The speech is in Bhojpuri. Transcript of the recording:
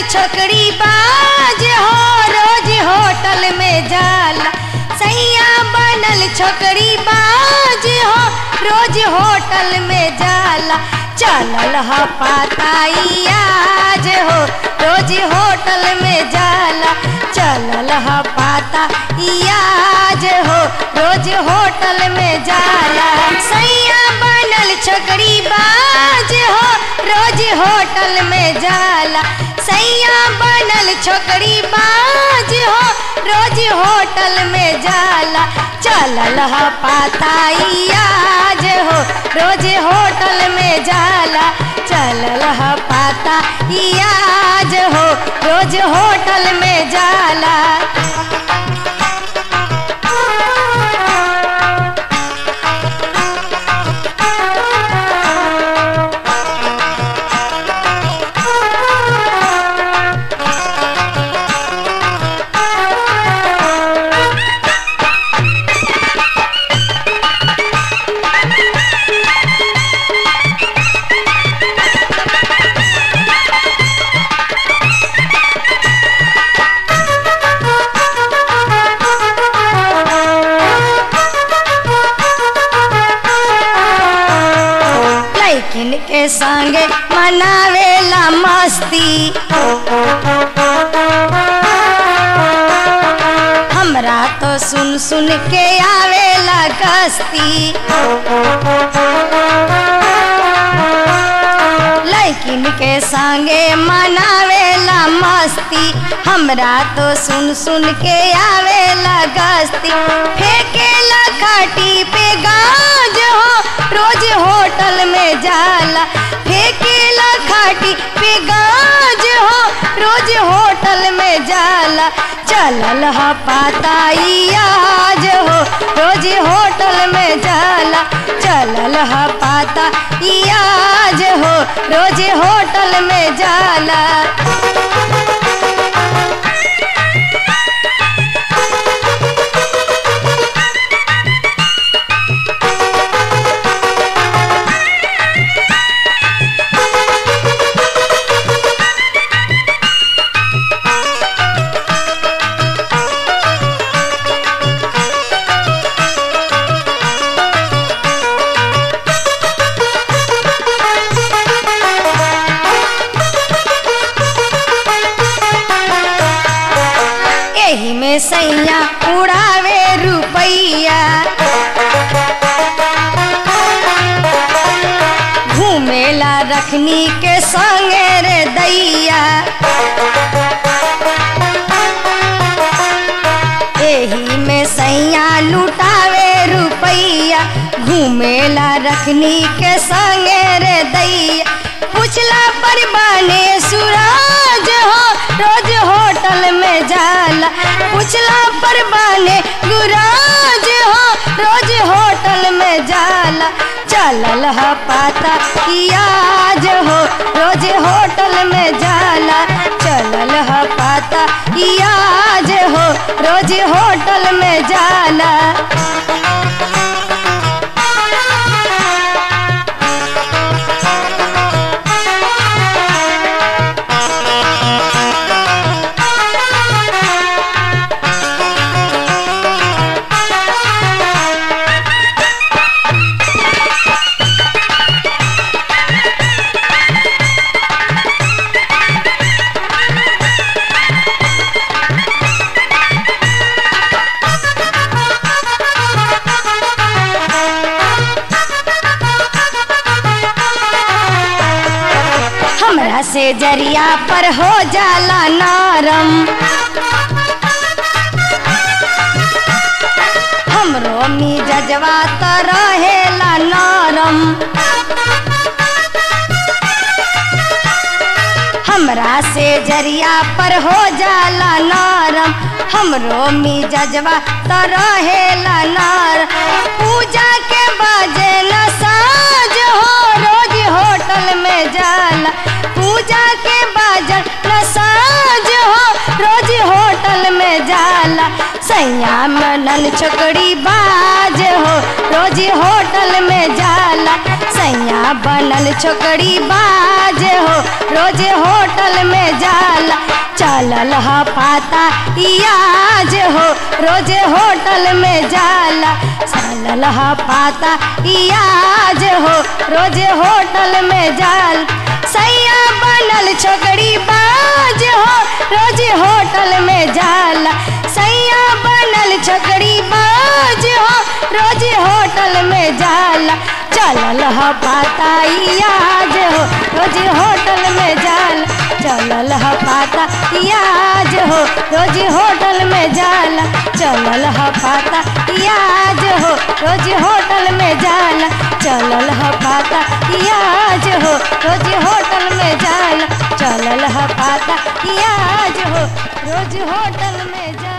छोकरी बाज हो रोज होटल में जाला सैया बनल छोकरी बाज हो रोज होटल में जाला चलल ह पाताई आज हो रोज होटल में जाला चलल ह पाता आज हो रोज होटल में जाला सैया बनल छोकरी बाज हो रोज होटल में जाला सैया बनल छोकरी बाज हो रोज होटल में जाला चलल ह पाताई आज हो रोज होटल में जाला चलल ह पाता आज हो रोज होटल में जाला लैकिन के संगे मनावेला मस्ती हमरा तो सुन सुन के आवेला गस्ती लैकिन के संगे मनावेला मस्ती हमरा तो सुन सुन के आवेला गस्ती फेंकेला खाटी पे गाज हो रोज होटल में जाला फेंकेला खाटी पे गाज हो रोज होटल में जाला चलल ह पाताई आज हो रोज होटल में जाला चलल ह पाता आज हो रोज होटल में जाला एही में सैया उड़ावे रुपैया घूमेला रखनी के संगे रे दैया एही में सैया लुटावे रुपैया घूमेला रखनी के संगे रे दैया पुछला पर बाने सूरज हो रोज होटल में जाला पुछला पर बाने गुराज हो रोज होटल में जाला चलल ह पाता आज हो रोज होटल में जाला चलल ह पाता आज हो रोज होटल में जाला हमरा से जरिया पर हो जाला नरम हमरो मिजजवा तो रहेला नरम हमरा से जरिया पर हो जाला नरम हमरो मिजजवा तो रहेला नरम पूजा के बाजे न साज हो रोज होटल में जाला पूजा के बाजन न साज हो रोज होटल में जाला सैया मनल छोकरी बाज हो रोज होटल में जाला सैया बनल छोकरी बाज हो रोज होटल में जाला चलल ह पाता याज हो रोजे होटल में जाला चलल ह पाता याज हो रोजे होटल में जाल सैया बनल छोकरी बाज हो रोज होटल में जाला सैया बनल छोकरी बाज हो रोज होटल में जाला चलल ह पाता याज हो रोज होटल में जाला चलल ह पाता याज हो रोज होटल में जाला चलल ह पाता याज हो रोज होटल में जाला चलल ह पाता याज हो रोज होटल में जाला चलल ह पाता याज हो रोज होटल में जाला